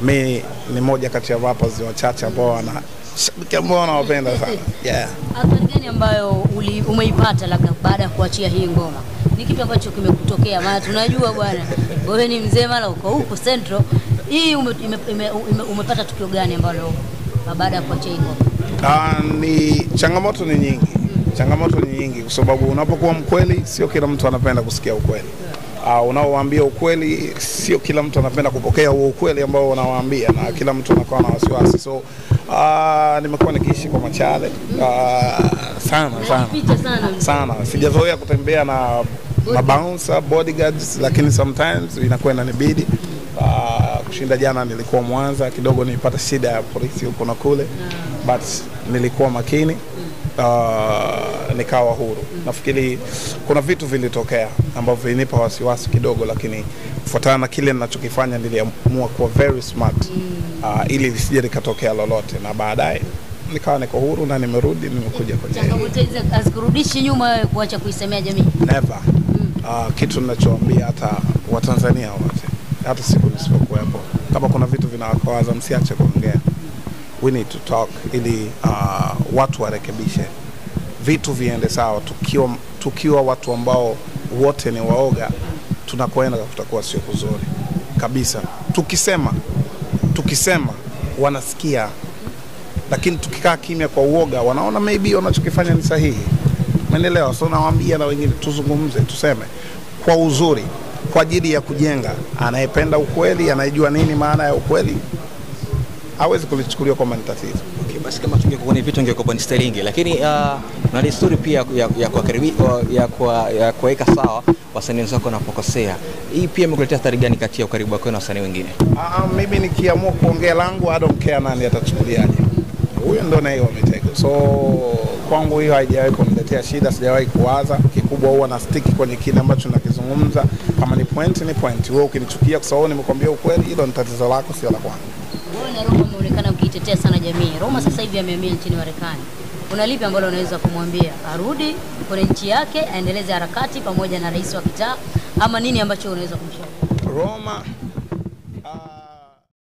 mi ni moja kati ya rappers wachache ambao wana shabiki ambao wanawapenda sana yeah. Athari gani ambayo uli, umeipata labda baada ya kuachia hii ngoma? Ni kipi ambacho kimekutokea? Maana tunajua bwana, wewe ni mzee mara uko huko Central. Hii ume, ime, ime, ume, umepata tukio gani ambalo baada ya kuachia hii ngoma? Ah, ni changamoto ni nyingi, changamoto ni nyingi kwa sababu unapokuwa mkweli, sio kila mtu anapenda kusikia ukweli. Uh, unaowaambia ukweli, sio kila mtu anapenda kupokea huo ukweli ambao unawaambia, na kila mtu anakuwa na wasiwasi. So uh, nimekuwa nikiishi kwa machale uh, sana sana Picha sana mzee. sana, sijazoea kutembea na mabouncer bodyguards, lakini sometimes inakuwa inanibidi uh, kushinda. Jana nilikuwa Mwanza kidogo, nilipata shida ya polisi huko na kule, but nilikuwa makini uh, nikawa huru. Nafikiri kuna vitu vilitokea ambavyo vilinipa wasiwasi kidogo, lakini kufuatana na kile ninachokifanya niliamua kuwa very smart uh, ili lisije likatokea lolote, na baadaye nikawa niko huru na nimerudi, nimekuja kwenye Changamoto hizi hazikurudishi nyuma wewe kuacha kuisemea jamii. never uh, kitu ninachoambia hata Watanzania wote, hata siku nisipokuwepo, kama kuna vitu vinawakwaza, msiache kuongea. We need to talk ili uh, watu warekebishe vitu viende sawa. Tukiwa, tukiwa watu ambao wote ni waoga, tunakoenda kutakuwa sio kuzuri kabisa. Tukisema tukisema wanasikia, lakini tukikaa kimya kwa uoga, wanaona maybe wanachokifanya ni sahihi. Umeelewa? So nawaambia na wengine tuzungumze, tuseme kwa uzuri, kwa ajili ya kujenga. Anayependa ukweli, anayejua nini maana ya ukweli, hawezi kulichukulia kwamba ni tatizo. Okay, basi kama tungekuwa kwenye vitu ingekuwa ni sterlingi, lakini uh, na desturi pia ya, ya kuwakaribi- ya kuwa- ya kuwaweka sawa wasanii wenzako wanapokosea. Hii pia imekuletea athari gani kati ya ukaribu wako na wasanii wengine? Ah, mimi nikiamua kuongea langu I don't care nani atachukuliaje. Huyo ndo naye wametego. So kwangu hiyo haijawahi kuniletea shida, sijawahi kuwaza. Kikubwa huwa na stick kwenye kile ambacho nakizungumza. Kama ni point ni point. Wewe ukinichukia kwa sababu nimekwambia ukweli, hilo ni tatizo lako, sio la kwangu. Wewe na Roma umeonekana mkiitetea sana jamii. Roma sasa hivi amehamia nchini Marekani. Kuna lipi ambalo unaweza kumwambia arudi kwenye nchi yake aendeleze harakati pamoja na rais wa kitaa, ama nini ambacho unaweza kumshauri? Roma